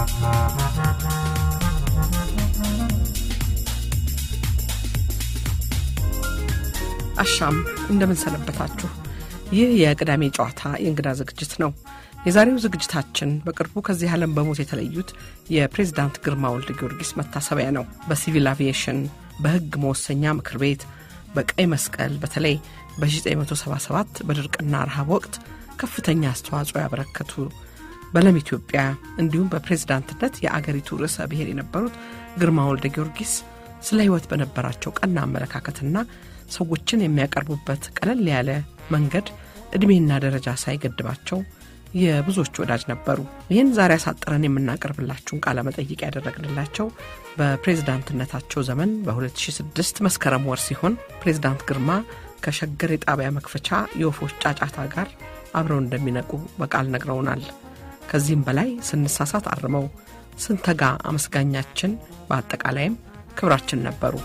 አሻም እንደምን ሰነበታችሁ። ይህ የቅዳሜ ጨዋታ የእንግዳ ዝግጅት ነው። የዛሬው ዝግጅታችን በቅርቡ ከዚህ ዓለም በሞት የተለዩት የፕሬዝዳንት ግርማ ወልደ ጊዮርጊስ መታሰቢያ ነው። በሲቪል አቪዬሽን፣ በሕግ መወሰኛ ምክር ቤት፣ በቀይ መስቀል በተለይ በ1977 በድርቅና ረሃብ ወቅት ከፍተኛ አስተዋጽኦ ያበረከቱ በለም ኢትዮጵያ እንዲሁም በፕሬዝዳንትነት የአገሪቱ ርዕሰ ብሔር የነበሩት ግርማ ወልደ ጊዮርጊስ ስለ ሕይወት በነበራቸው ቀና አመለካከትና ሰዎችን የሚያቀርቡበት ቀለል ያለ መንገድ ዕድሜና ደረጃ ሳይገድባቸው የብዙዎች ወዳጅ ነበሩ። ይህን ዛሬ አሳጥረን የምናቀርብላችሁን ቃለ መጠይቅ ያደረግንላቸው በፕሬዝዳንትነታቸው ዘመን በ2006 መስከረም ወር ሲሆን ፕሬዝዳንት ግርማ ከሸገር የጣቢያ መክፈቻ የወፎች ጫጫታ ጋር አብረው እንደሚነቁ በቃል ነግረውናል። ከዚህም በላይ ስንሳሳት አርመው ስንተጋ አመስጋኛችን፣ በአጠቃላይም ክብራችን ነበሩ።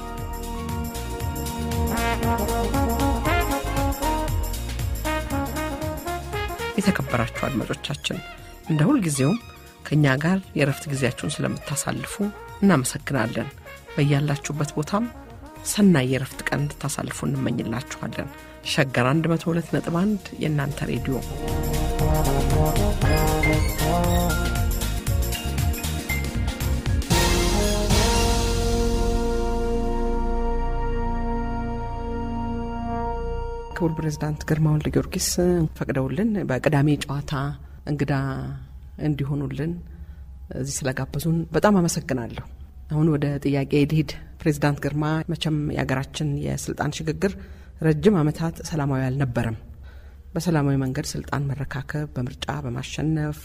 የተከበራችሁ አድማጮቻችን እንደ ሁልጊዜውም ከእኛ ጋር የእረፍት ጊዜያችሁን ስለምታሳልፉ እናመሰግናለን። በያላችሁበት ቦታም ሰናይ የእረፍት ቀን እንድታሳልፉ እንመኝላችኋለን። ሸገር 102 ነጥብ 1 የእናንተ ሬዲዮ ክቡር ፕሬዝዳንት ግርማ ወልደ ጊዮርጊስ ፈቅደውልን በቅዳሜ ጨዋታ እንግዳ እንዲሆኑልን እዚህ ስለጋበዙን በጣም አመሰግናለሁ። አሁን ወደ ጥያቄ ልሂድ። ፕሬዝዳንት ግርማ መቼም የሀገራችን የስልጣን ሽግግር ረጅም ዓመታት ሰላማዊ አልነበረም። በሰላማዊ መንገድ ስልጣን መረካከብ፣ በምርጫ በማሸነፍ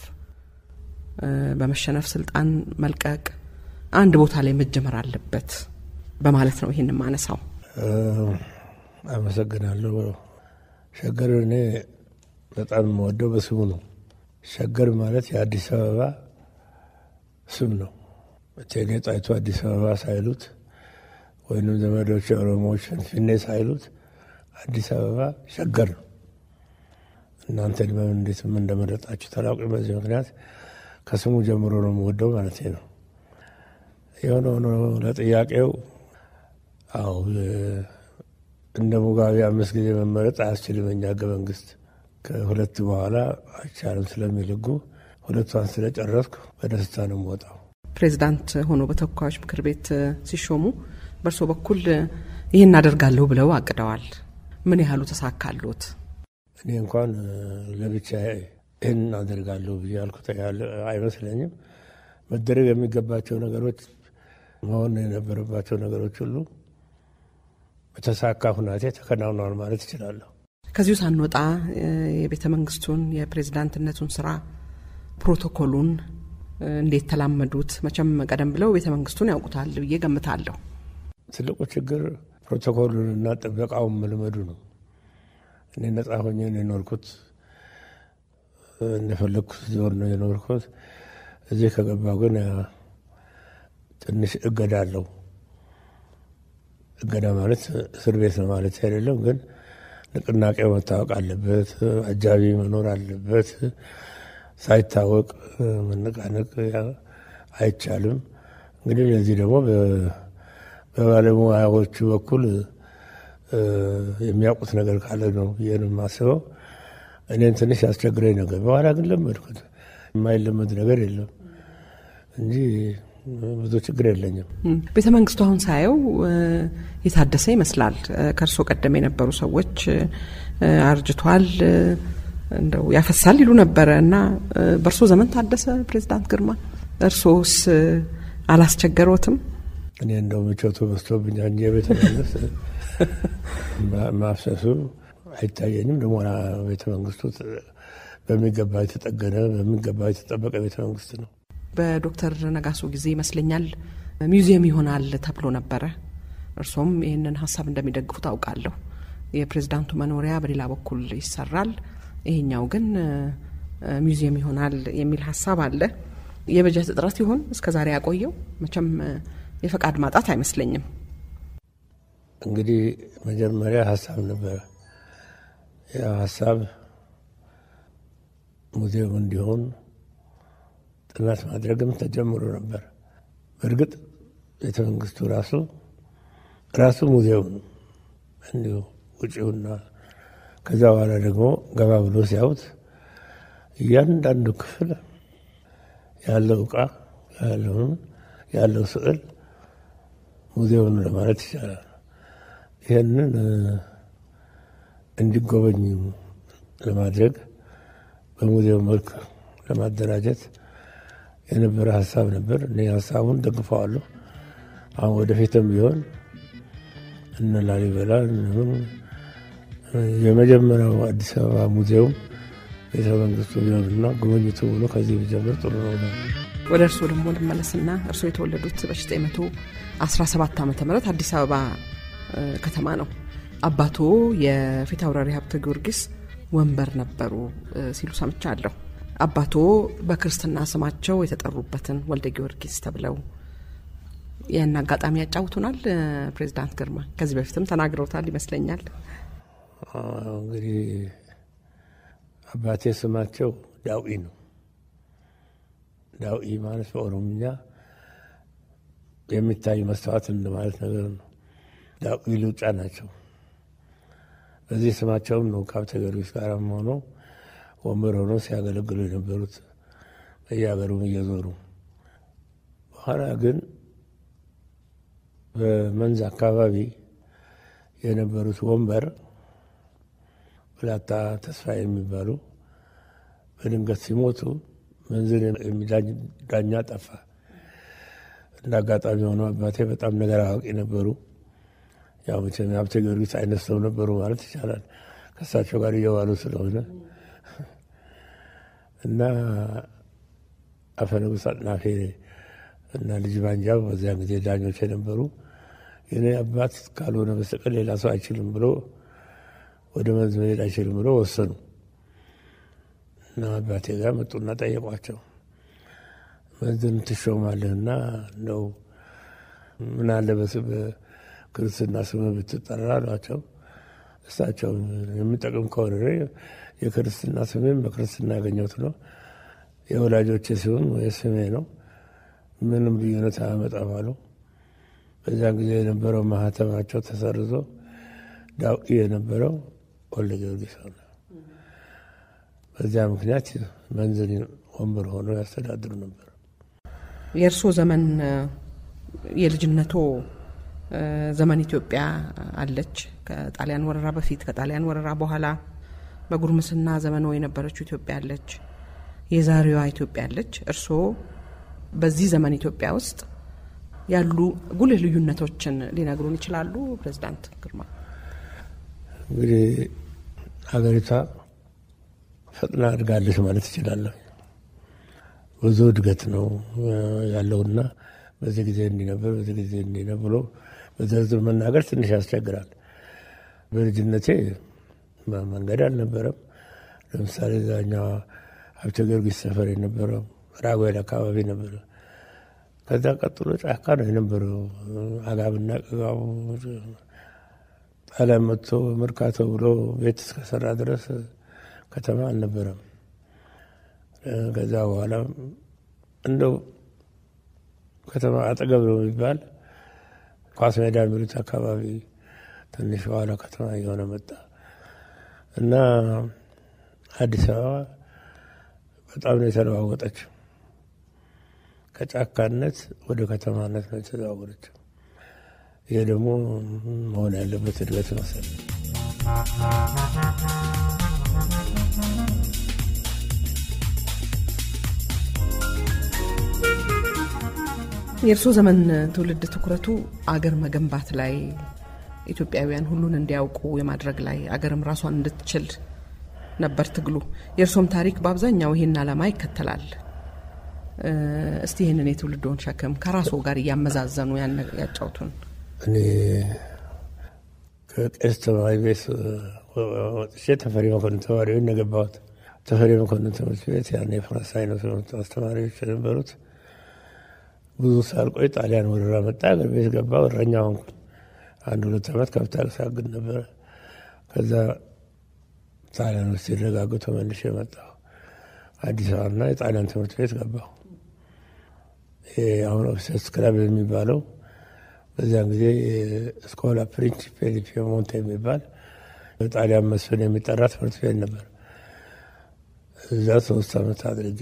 በመሸነፍ ስልጣን መልቀቅ አንድ ቦታ ላይ መጀመር አለበት በማለት ነው ይህን ማነሳው። አመሰግናለሁ። ሸገር እኔ በጣም የምወደው በስሙ ነው። ሸገር ማለት የአዲስ አበባ ስም ነው። እቴጌ ጣይቱ አዲስ አበባ ሳይሉት ወይም ዘመዶች ኦሮሞዎች ፊንፊኔ ሳይሉት አዲስ አበባ ሸገር ነው። እናንተ በምን እንዴት ምን እንደመረጣችሁ ታላውቂ። በዚህ ምክንያት ከስሙ ጀምሮ ነው የምወደው ማለት ነው። የሆነ ሆኖ ለጥያቄው አዎ እንደ ሙጋቤ አምስት ጊዜ መመረጥ አያስችልም። እኛ ህገ መንግስት ከሁለት በኋላ አይቻልም ስለሚል ህጉ ሁለቷን ስለጨረስኩ በደስታ ነው የምወጣው። ፕሬዚዳንት ሆኖ በተወካዮች ምክር ቤት ሲሾሙ በእርሶ በኩል ይህን አደርጋለሁ ብለው አቅደዋል። ምን ያህሉ ተሳካሎት? እኔ እንኳን ለብቻ ይህን አደርጋለሁ ብዬ ያልኩት አይመስለኝም። መደረግ የሚገባቸው ነገሮች፣ መሆን የነበረባቸው ነገሮች ሁሉ በተሳካ ሁናቴ ተከናውነዋል ማለት እችላለሁ። ከዚሁ ሳንወጣ የቤተ መንግስቱን የፕሬዝዳንትነቱን ስራ ፕሮቶኮሉን እንዴት ተላመዱት? መቼም ቀደም ብለው ቤተ መንግስቱን ያውቁታል ብዬ ገምታለሁ። ትልቁ ችግር ፕሮቶኮሉንና ጥበቃውን መልመዱ ነው። እኔ ነጻ ሆኜ ነው የኖርኩት። እንደፈለግኩት ዞር ነው የኖርኩት። እዚህ ከገባሁ ግን ትንሽ እገዳ አለው። እገዳ ማለት እስር ቤት ነው ማለት አይደለም፣ ግን ንቅናቄው መታወቅ አለበት። አጃቢ መኖር አለበት። ሳይታወቅ መነቃነቅ አይቻልም። እንግዲህ ለዚህ ደግሞ በባለሙያዎቹ በኩል የሚያውቁት ነገር ካለ ነው ይህን የማስበው። እኔን ትንሽ ያስቸግረኝ ነገር፣ በኋላ ግን ለመድኩት። የማይለመድ ነገር የለም እንጂ ብዙ ችግር የለኝም። ቤተ መንግስቱ አሁን ሳየው የታደሰ ይመስላል። ከእርሶ ቀደም የነበሩ ሰዎች አርጅቷል፣ እንደው ያፈሳል ይሉ ነበረ እና በእርሶ ዘመን ታደሰ ፕሬዚዳንት ግርማ፣ እርሶስ አላስቸገሮትም? እኔ እንደው ምቾቱ በዝቶብኛ እንጂ የቤተ መንግስት ማፍሰሱ አይታየኝም። ደግሞ ቤተ መንግስቱ በሚገባ የተጠገነ በሚገባ የተጠበቀ ቤተ መንግስት ነው። በዶክተር ነጋሶ ጊዜ ይመስለኛል ሚውዚየም ይሆናል ተብሎ ነበረ። እርሶም ይህንን ሀሳብ እንደሚደግፉ ታውቃለሁ። የፕሬዝዳንቱ መኖሪያ በሌላ በኩል ይሰራል፣ ይሄኛው ግን ሚውዚየም ይሆናል የሚል ሀሳብ አለ። የበጀት እጥረት ይሆን እስከ ዛሬ ያቆየው? መቼም የፈቃድ ማጣት አይመስለኝም። እንግዲህ መጀመሪያ ሀሳብ ነበረ። ያ ሀሳብ ሙዚየም እንዲሆን ጥናት ማድረግም ተጀምሮ ነበር። በእርግጥ ቤተ መንግስቱ ራሱ ራሱ ሙዚየም ነው እንዲሁ ውጪውና ከዛ በኋላ ደግሞ ገባ ብሎ ሲያዩት እያንዳንዱ ክፍል ያለው እቃ ያለውን ያለው ስዕል ሙዚየም ለማለት ይቻላል። ይህንን እንዲጎበኙ ለማድረግ በሙዚየም መልክ ለማደራጀት የነበረ ሀሳብ ነበር። እኔ ሀሳቡን ደግፈዋለሁ። አሁን ወደፊትም ቢሆን እነ ላሊበላ የመጀመሪያው አዲስ አበባ ሙዚየም ቤተ መንግስቱ ቢሆንና ጉብኝቱ ብሎ ከዚህ ቢጀምር ጥሩ ነው። ወደ እርስዎ ደግሞ ልመለስና እርስዎ የተወለዱት በ917 ዓ ም አዲስ አበባ ከተማ ነው። አባቶ የፊት አውራሪ ሀብተ ጊዮርጊስ ወንበር ነበሩ ሲሉ ሰምቻለሁ። አባቶ በክርስትና ስማቸው የተጠሩበትን ወልደ ጊዮርጊስ ተብለው ያን አጋጣሚ ያጫውቱናል። ፕሬዚዳንት ግርማ ከዚህ በፊትም ተናግረውታል ይመስለኛል። እንግዲህ አባቴ ስማቸው ዳውኢ ነው። ዳውኢ ማለት በኦሮምኛ የሚታይ መስተዋት እንደማለት ነገር ነው። ዳውኢ ሉጫ ናቸው። በዚህ ስማቸውም ነው ከሀብተ ጊዮርጊስ ጋር ሆኖ ወንበር ሆኖ ሲያገለግሉ የነበሩት በየሀገሩም እየዞሩ በኋላ ግን በመንዝ አካባቢ የነበሩት ወንበር ብላታ ተስፋ የሚባሉ በድንገት ሲሞቱ መንዝን የሚዳኛ ጠፋ። እንደ አጋጣሚ ሆነው አባቴ በጣም ነገር አዋቂ ነበሩ። ያው መቼም ሀብተ ጊዮርጊስ አይነት ሰው ነበሩ ማለት ይቻላል። ከእሳቸው ጋር እየዋሉ ስለሆነ እና አፈ ንጉሥ አጥናፌ እና ልጅ ባንጃው በዚያን ጊዜ ዳኞች የነበሩ የኔ አባት ካልሆነ በስተቀር ሌላ ሰው አይችልም ብሎ ወደ መንዝ መሄድ አይችልም ብሎ ወሰኑ እና አባቴ ጋር መጡና ጠየቋቸው። መንዝን ትሾማለህና እንደው ምን አለ በስም ክርስትና ስም ብትጠራ አሏቸው። እሳቸው የሚጠቅም ከሆነ የክርስትና ስሜም በክርስትና ያገኘሁት ነው የወላጆቼ ሲሆን ወይ ስሜ ነው ምንም ልዩነት አያመጣም አሉ። በዚያን ጊዜ የነበረው ማህተማቸው ተሰርዞ ዳውኢ የነበረው ወልደ ጊዮርጊስ ሆነ። በዚያ ምክንያት መንዝን ወንበር ሆኖ ያስተዳድሩ ነበር። የእርስዎ ዘመን የልጅነቶ ዘመን ኢትዮጵያ አለች። ከጣሊያን ወረራ በፊት ከጣሊያን ወረራ በኋላ በጉርምስና ዘመኖ የነበረችው ኢትዮጵያ አለች። የዛሬዋ ኢትዮጵያ አለች። እርስዎ በዚህ ዘመን ኢትዮጵያ ውስጥ ያሉ ጉልህ ልዩነቶችን ሊነግሩን ይችላሉ? ፕሬዚዳንት ግርማ። እንግዲህ ሀገሪቷ ፈጥና አድጋለች ማለት እችላለሁ። ብዙ እድገት ነው ያለውና በዚህ ጊዜ እንዲህ ነበር፣ በዚህ ጊዜ እንዲህ ነው ብሎ በዝርዝር መናገር ትንሽ ያስቸግራል። በልጅነቴ መንገድ አልነበረም። ለምሳሌ እዛኛው ሀብተ ጊዮርጊስ ሰፈር የነበረው ራጉኤል አካባቢ ነበረ። ከዛ ቀጥሎ ጫካ ነው የነበረው። አጋብና ቅጋው ጣሊያን መጥቶ መርካቶ ብሎ ቤት እስከሰራ ድረስ ከተማ አልነበረም። ከዛ በኋላ እንደው ከተማ አጠገብ ነው የሚባል ኳስ ሜዳ የሚሉት አካባቢ ትንሽ በኋላ ከተማ እየሆነ መጣ እና አዲስ አበባ በጣም ነው የተለዋወጠችው። ከጫካነት ወደ ከተማነት ነው የተዘዋወረችው። ይሄ ደግሞ መሆን ያለበት እድገት መሰል የእርስዎ ዘመን ትውልድ ትኩረቱ አገር መገንባት ላይ ኢትዮጵያውያን ሁሉን እንዲያውቁ የማድረግ ላይ አገርም ራሷን እንድትችል ነበር ትግሉ። የእርሶም ታሪክ በአብዛኛው ይህን ዓላማ ይከተላል። እስቲ ይህንን የትውልድዎን ሸክም ከራስዎ ጋር እያመዛዘኑ ያጫውቱን። እኔ ከቄስ ተማሪ ቤት ወጥቼ ተፈሪ መኮንን ተማሪዎች የገባሁት ተፈሪ መኮንን ትምህርት ቤት ያኔ የፈረንሳይ ነው ትምህርት አስተማሪዎች የነበሩት። ብዙ ሳልቆይ ጣሊያን ወረራ መጣ። አገር ቤት ገባ። እረኛ ሆንኩ። አንድ ሁለት ዓመት ከብት አሳግድ ነበረ። ከዛ ጣሊያን ውስጥ ሲረጋጉ ተመልሼ መጣሁ። አዲስ አበባና የጣሊያን ትምህርት ቤት ገባሁ። አሁን ኦፊሰርስ ክለብ የሚባለው በዚያን ጊዜ ስኮላ ፕሪንሲፔ ዲ ፒየሞንቴ የሚባል በጣሊያን መስፍን የሚጠራ ትምህርት ቤት ነበር። እዛ ሶስት ዓመት አድርጌ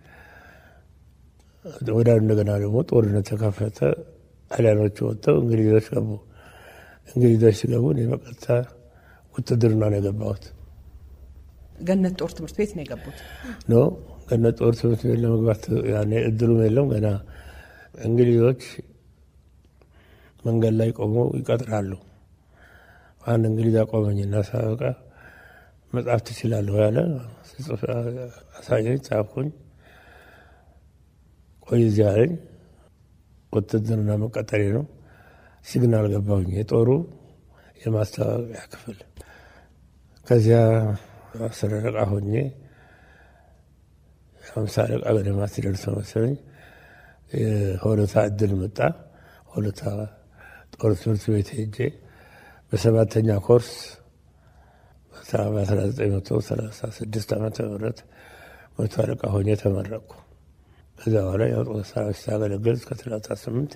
ወደ እንደገና ደግሞ ጦርነት ተከፈተ። ጣሊያኖቹ ወጥተው እንግሊዞች ገቡ። እንግሊዞች ሲገቡ እኔ በቀጥታ ውትድርና ነው የገባሁት። ገነት ጦር ትምህርት ቤት ነው የገቡት? ኖ ገነት ጦር ትምህርት ቤት ለመግባት ያኔ እድሉም የለም ገና። እንግሊዞች መንገድ ላይ ቆመው ይቀጥራሉ። አንድ እንግሊዝ አቆመኝና ሳበቃ መጽሐፍ ትችላለሁ ያለ አሳየኝ፣ ጻፍኩኝ። ቆይ እዚህ አለኝ። ውትድርና መቀጠሬ ነው። ሲግናል ገባሁኝ፣ የጦሩ የማስታወቂያ ክፍል። ከዚያ አስር አለቃ ሆኜ ሃምሳ አለቃ ገደማ ሲደርሰው መሰለኝ የሆለታ እድል መጣ። ሆለታ ጦር ትምህርት ቤት ሄጄ በሰባተኛ ኮርስ በ1936 ዓመተ ምህረት መቶ አለቃ ሆኜ ተመረቅኩ። ከዛ በኋላ የጦር ሰራዊት ሳገለግል እስከ 38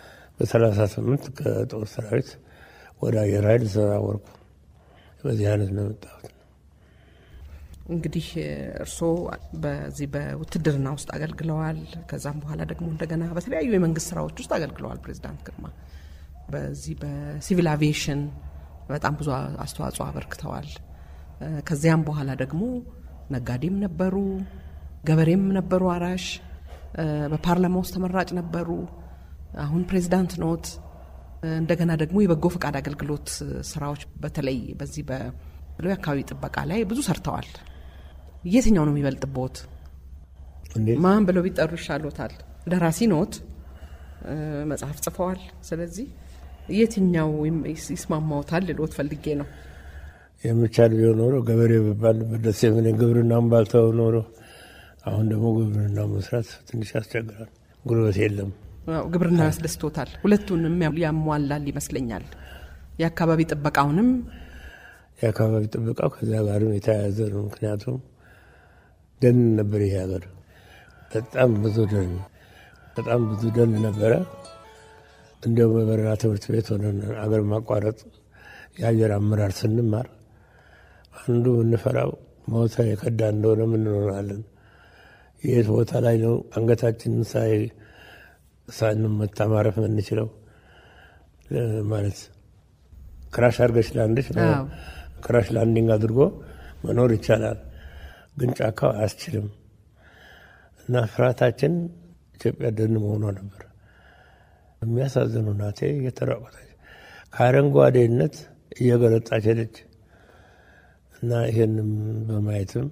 በ38 ከጦር ሰራዊት ወደ አየር ኃይል ተዘዋወርኩ። በዚህ አይነት ነው የመጣሁት። እንግዲህ እርስዎ በዚህ በውትድርና ውስጥ አገልግለዋል። ከዛም በኋላ ደግሞ እንደገና በተለያዩ የመንግስት ስራዎች ውስጥ አገልግለዋል። ፕሬዚዳንት ግርማ በዚህ በሲቪል አቪዬሽን በጣም ብዙ አስተዋጽኦ አበርክተዋል። ከዚያም በኋላ ደግሞ ነጋዴም ነበሩ፣ ገበሬም ነበሩ፣ አራሽ በፓርላማ ውስጥ ተመራጭ ነበሩ። አሁን ፕሬዚዳንት ኖት። እንደገና ደግሞ የበጎ ፈቃድ አገልግሎት ስራዎች በተለይ በዚህ የአካባቢ ጥበቃ ላይ ብዙ ሰርተዋል። የትኛው ነው የሚበልጥቦት? ማን ብለው ቢጠሩ ይሻሎታል? ደራሲ ኖት፣ መጽሐፍ ጽፈዋል። ስለዚህ የትኛው ይስማማዎታል ልሎት ፈልጌ ነው። የሚቻል ቢሆን ኖሮ ገበሬ ብባል ደስ የምን ግብርናውን ባልተው ኖሮ አሁን ደግሞ ግብርና መስራት ትንሽ ያስቸግራል። ጉልበት የለም። ግብርና ያስደስቶታል። ሁለቱንም ያሟላል ይመስለኛል። የአካባቢ ጥበቃውንም የአካባቢ ጥበቃው ከዚያ ጋርም የተያያዘ ነው። ምክንያቱም ደን ነበር ይሄ ሀገር፣ በጣም ብዙ ደን በጣም ብዙ ደን ነበረ። እንዲያው በበረራ ትምህርት ቤት ሆነን አገር ማቋረጥ የአየር አመራር ስንማር አንዱ የምንፈራው ሞተ የከዳ እንደሆነ ምን እንሆናለን የት ቦታ ላይ ነው አንገታችንን ሳይ ሳንመታ ማረፍ የምንችለው? ማለት ክራሽ አድርገሽ ላንድሽ ክራሽ ላንዲንግ አድርጎ መኖር ይቻላል፣ ግን ጫካው አያስችልም። እና ፍርሃታችን ኢትዮጵያ ደን መሆኗ ነበር። የሚያሳዝኑ ናቴ እየተራቆተች ከአረንጓዴነት እየገለጣች ሄደች እና ይህንም በማየትም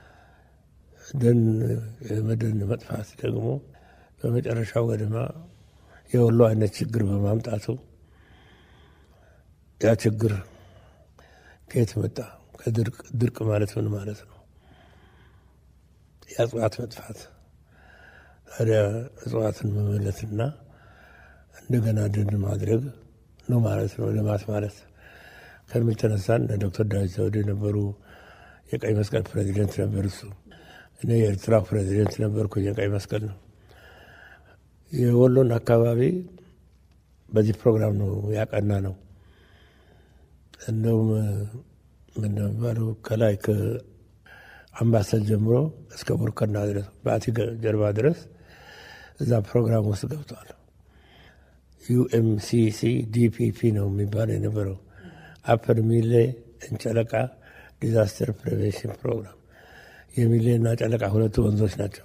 ደን የመደን መጥፋት ደግሞ በመጨረሻው ገደማ የወሎ አይነት ችግር በማምጣቱ ያ ችግር ከየት መጣ? ከድርቅ ድርቅ ማለት ምን ማለት ነው? የእጽዋት መጥፋት። ታዲያ እጽዋትን መመለትና እንደገና ደን ማድረግ ነው ማለት ነው ልማት ማለት ከሚል ተነሳን። ዶክተር ዳዊት ዘውዴ ነበሩ የቀይ መስቀል ፕሬዚደንት ነበር እሱ እኔ የኤርትራ ፕሬዚደንት ነበርኩኝ። የቀይ መስቀል ነው የወሎን አካባቢ በዚህ ፕሮግራም ነው ያቀና ነው። እንደውም ምንባለው ከላይ ከአምባሰል ጀምሮ እስከ ቦርከና ድረስ በአቲ ጀርባ ድረስ እዛ ፕሮግራም ውስጥ ገብተዋል። ዩኤምሲሲ ዲፒፒ ነው የሚባለው የነበረው አፐር ሚሌ እንጨለቃ ዲዛስተር ፕሪቬንሽን ፕሮግራም የሚሌና ጨለቃ ሁለቱ ወንዞች ናቸው።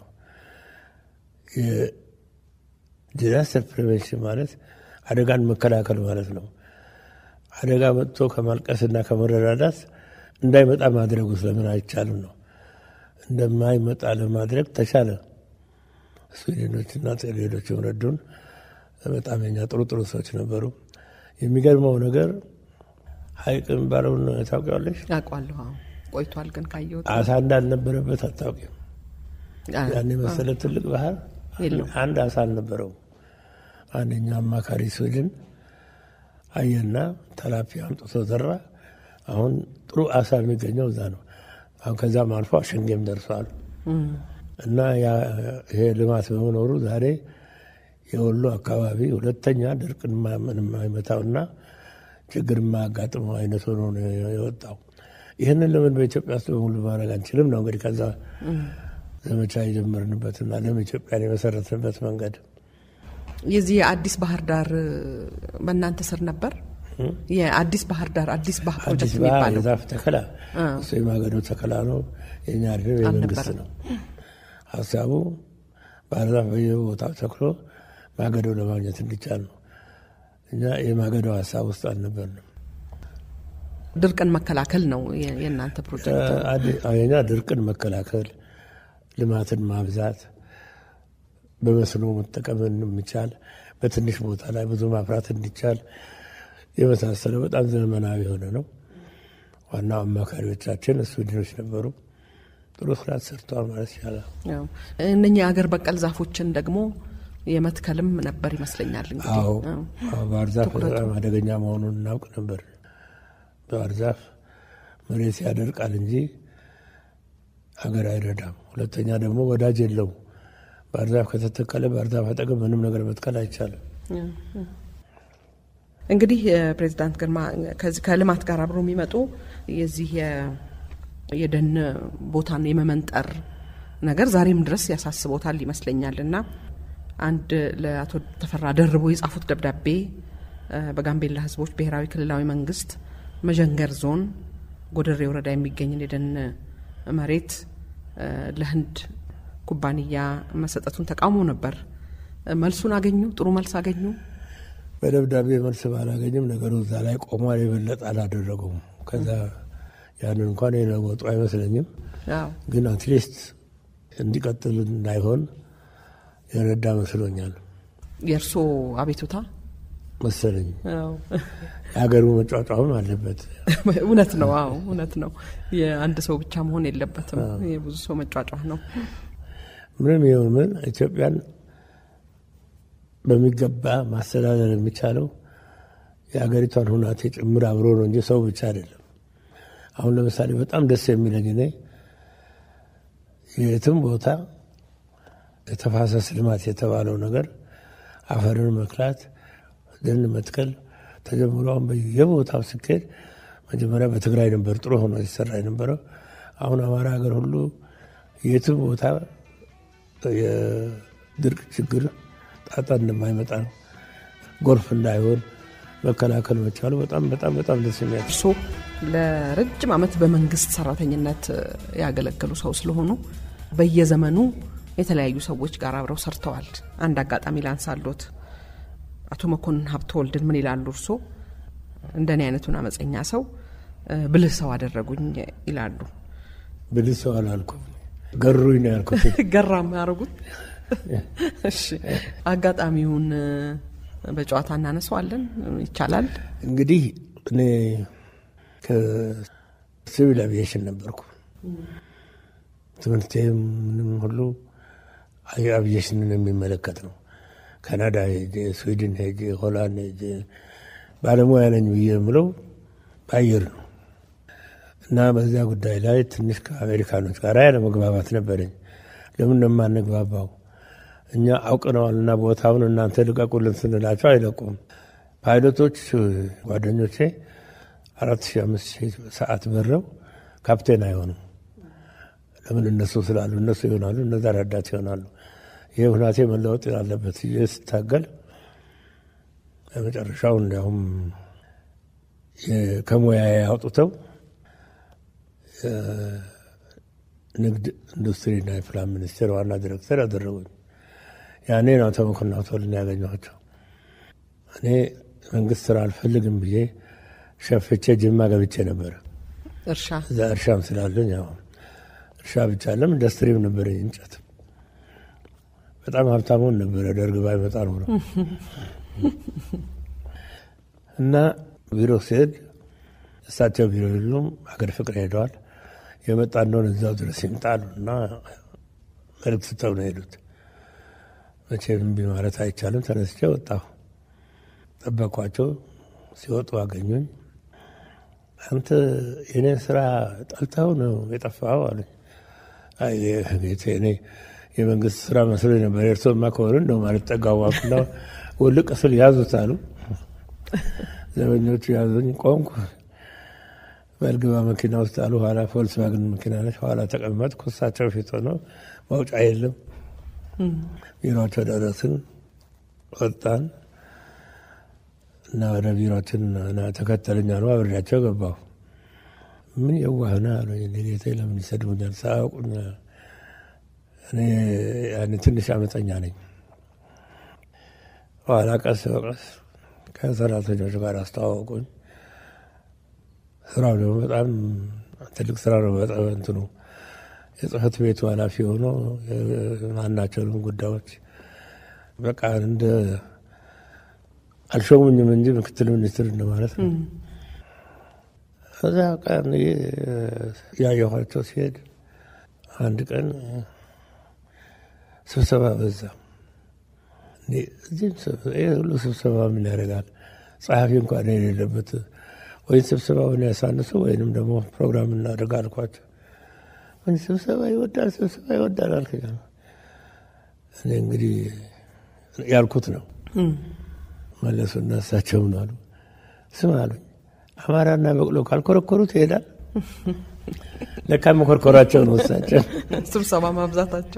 ዲዛስተር ፕሪቬንሽን ማለት አደጋን መከላከል ማለት ነው። አደጋ መጥቶ ከማልቀስና ከመረዳዳት እንዳይመጣ ማድረጉ ስለምን አይቻልም ነው። እንደማይመጣ ለማድረግ ተቻለ። ስዊድኖችና ሌሎችም ረዱን። በጣም የኛ ጥሩ ጥሩ ሰዎች ነበሩ። የሚገርመው ነገር ሀይቅ የሚባለውን ታውቂዋለሽ? አውቀዋለሁ። ቆይቷል ግን ካየሁት አሳ እንዳልነበረበት አታውቂም። ያን የመሰለ ትልቅ ባህር አንድ አሳ አልነበረው። አንደኛ አማካሪ ስዊድን አየና ተላፒያ አምጥቶ ዘራ። አሁን ጥሩ አሳ የሚገኘው እዛ ነው። አሁን ከዛም አልፎ አሸንጌም ደርሰዋል። እና ይሄ ልማት በመኖሩ ዛሬ የወሎ አካባቢ ሁለተኛ ድርቅን የማይመታውና ችግር የማያጋጥመው አይነት ሆኖ ነው የወጣው። ይህንን ለምን በኢትዮጵያ ውስጥ በሙሉ ማድረግ አንችልም ነው እንግዲህ ከዛ ዘመቻ የጀመርንበትና ለም ኢትዮጵያን የመሰረትንበት መንገድ የዚህ የአዲስ ባህር ዳር በእናንተ ስር ነበር። የአዲስ ባህር ዳር አዲስ ባህር አዲስ ፕሮጀክት ባህር የሚባለው የዛፍ ተከላ እሱ የማገዶ ተከላ ነው። የኛ አይደለም፣ የመንግስት ነው። ሀሳቡ ባህር ዛፍ በየቦታው ተክሎ ማገዶ ለማግኘት እንዲቻል ነው። እኛ የማገዶ ሀሳብ ውስጥ አልነበርንም። ድርቅን መከላከል ነው የ- የእናንተ ፕሮጀክት። የኛ ድርቅን መከላከል፣ ልማትን ማብዛት፣ በመስኖ መጠቀም የሚቻል በትንሽ ቦታ ላይ ብዙ ማፍራት እንዲቻል የመሳሰለ በጣም ዘመናዊ የሆነ ነው። ዋናው አማካሪዎቻችን ስዊድኖች ነበሩ። ጥሩ ስራ ሰርተዋል ማለት ይቻላል። ያው እነኚህ የአገር በቀል ዛፎችን ደግሞ የመትከልም ነበር ይመስለኛል። እንግዲህ አዎ አዎ። አዎ፣ ባህር ዛፍ ትኩረቱ። በጣም አደገኛ መሆኑን እናውቅ ነበር። ባህር ዛፍ መሬት ያደርቃል እንጂ ሀገር አይረዳም። ሁለተኛ ደግሞ ወዳጅ የለውም። ባህር ዛፍ ከተተከለ ባህር ዛፍ አጠገብ ምንም ነገር መትከል አይቻልም። እንግዲህ የፕሬዚዳንት ግርማ ከዚህ ከልማት ጋር አብሮ የሚመጡ የዚህ የ- የደን ቦታን የመመንጠር ነገር ዛሬም ድረስ ያሳስቦታል ይመስለኛል እና አንድ ለአቶ ተፈራ ደርቦ የጻፉት ደብዳቤ እ፣ በጋምቤላ ሕዝቦች ብሔራዊ ክልላዊ መንግስት መዠንገር ዞን ጎደሬ ወረዳ የሚገኝን የደን መሬት እ፣ ለህንድ ኩባንያ መሰጠቱን ተቃውሞ ነበር። እ፣ መልሱን አገኙ? ጥሩ መልስ አገኙ? በደብዳቤ መልስ ባላገኝም ነገሩ እዛ ላይ ቆሟል። የበለጠ አላደረጉም። ከዛ ያንን እንኳን የለወጡ አይመስለኝም። አዎ ግን አትሊስት እንዲቀጥል እንዳይሆን የረዳ መስሎኛል የእርስዎ አቤቱታ መሰለኝ። አዎ። የሀገሩ መጫጫሁም አለበት። እውነት ነው። አዎ እውነት ነው። የአንድ ሰው ብቻ መሆን የለበትም። የብዙ ሰው መጫጫህ ነው። ምንም ይሁን ምን ኢትዮጵያን በሚገባ ማስተዳደር የሚቻለው የሀገሪቷን ሁናቴ ጭምር አብሮ ነው እንጂ ሰው ብቻ አይደለም። አሁን ለምሳሌ በጣም ደስ የሚለኝ እኔ የትም ቦታ የተፋሰስ ልማት የተባለው ነገር አፈርን መክላት፣ ደን መትከል ተጀምሮ አሁን በየቦታው ሲካሄድ መጀመሪያ በትግራይ ነበር ጥሩ ሆኖ ሲሰራ የነበረው። አሁን አማራ ሀገር ሁሉ የትም ቦታ የድርቅ ችግር ጣጣ እንደማይመጣ ነው። ጎርፍ እንዳይሆን መከላከል መቻሉ በጣም በጣም በጣም ደስ የሚያ እርስዎ ለረጅም ዓመት በመንግስት ሰራተኝነት ያገለገሉ ሰው ስለሆኑ በየዘመኑ የተለያዩ ሰዎች ጋር አብረው ሰርተዋል። አንድ አጋጣሚ ላንሳሎት። አቶ መኮንን ሀብተወልድን ምን ይላሉ እርስዎ? እንደኔ አይነቱን አመፀኛ ሰው እ፣ ብልህ ሰው አደረጉኝ ይላሉ። ብልህ ሰው አላልኩም፣ ገሩኝ ነው ያልኩት። ገራም ያደርጉት። እሺ አጋጣሚውን እ፣ በጨዋታ እናነሳዋለን። ይቻላል። እንግዲህ እኔ ከሲቪል አቪዬሽን ነበርኩ። ትምህርቴም ምንም ሁሉ አቪዬሽንን የሚመለከት ነው። ካናዳ ሄጄ፣ ስዊድን ሄጄ፣ ሆላንድ ሄጄ ባለሙያ ነኝ ብዬ የምለው በአየር ነው እና በዚያ ጉዳይ ላይ ትንሽ ከአሜሪካኖች ጋር ያለ መግባባት ነበረኝ። ለምን ነው የማንግባባው? እኛ አውቅነዋልና ቦታውን እናንተ ልቀቁልን ስንላቸው አይለቁም። ፓይለቶች ጓደኞቼ አራት ሺህ አምስት ሺህ ሰዓት በረው ካፕቴን አይሆኑም። ለምን እነሱ ስላሉ እነሱ ይሆናሉ፣ እነዛ ረዳት ይሆናሉ። ይህ ሁናቴ መለወጥ አለበት ብዬ ስታገል መጨረሻው እንዲያውም ከሙያዬ አውጥተው ንግድ ኢንዱስትሪና የፕላን ሚኒስቴር ዋና ዲሬክተር ያደረጉኝ። ያኔ ነው አቶ መኮንን ሀብተወልድን ያገኘኋቸው። እኔ መንግስት ስራ አልፈልግም ብዬ ሸፍቼ ጅማ ገብቼ ነበረ። እርሻ እዛ እርሻም ስላለኝ ያው እርሻ ብቻ አለም ኢንዱስትሪም ነበረኝ እንጨት። በጣም ሀብታሙን ነበረ ደርግ ባይመጣ ኖሮ እና ቢሮ ሲሄድ እሳቸው ቢሮ የሉም፣ ሀገር ፍቅር ሄደዋል። የመጣ እንደሆነ እዛው ድረስ ይምጣሉ እና መልዕክት ስተው ነው ሄዱት። መቼም እምቢ ማለት አይቻልም። ተነስቼ ወጣሁ። ጠበኳቸው። ሲወጡ አገኙኝ። አንተ የኔን ስራ ጠልተው ነው የጠፋኸው አሉኝ። አይ ጌቴ፣ እኔ የመንግስት ስራ መስሎ ነበር። የእርስዎማ ከሆነ እንደው ማለት ጠጋዋኩና ውልቅ ስል ያዙት አሉ። ዘበኞቹ ያዙኝ። ቆምኩ። በልግባ መኪና ውስጥ አሉ። ኋላ ፎልክስዋገን መኪና ነች። ኋላ ተቀመጥኩ። እሳቸው ፊት ሆነው መውጫ የለም። ቢሮቸው ደረስን፣ ወጣን እና ወደ ቢሮችን ተከተለኛ ነው። አብሬያቸው ገባሁ። ምን የዋህና አሉኝ። ሌቴ ለምን ይሰድቡኛል? ሳያውቁኝ እኔ ያኔ ትንሽ አመፀኛ ነኝ። ኋላ ቀስ በቀስ ከሰራተኞች ጋር አስተዋወቁኝ። ስራው ደግሞ በጣም ትልቅ ስራ ነው። በጣም እንትኑ የጽህፈት ቤቱ ኃላፊ ሆኖ ማናቸውንም ጉዳዮች በቃ እንደ አልሾሙኝም እንጂ ምክትል ሚኒስትር እንደማለት ነው። እዛ ቀን ያየኋቸው ሲሄድ አንድ ቀን ስብሰባ በዛ። እዚህም ይህ ሁሉ ስብሰባ ምን ያደርጋል? ጸሐፊ እንኳን የሌለበት ወይም ስብሰባውን ያሳንሱ ወይንም ደግሞ ፕሮግራም እናደርግ አልኳቸው። ስብሰባ ይወዳል፣ ስብሰባ ይወዳል አልከኝ። እኔ እንግዲህ ያልኩት ነው። መለሱና እሳቸውም አሉ ስም አሉኝ አማራና በቅሎ ካልኮረኮሩት ይሄዳል። ለካ መኮርኮራቸው ነው እሳቸው ስብሰባ ማብዛታቸው።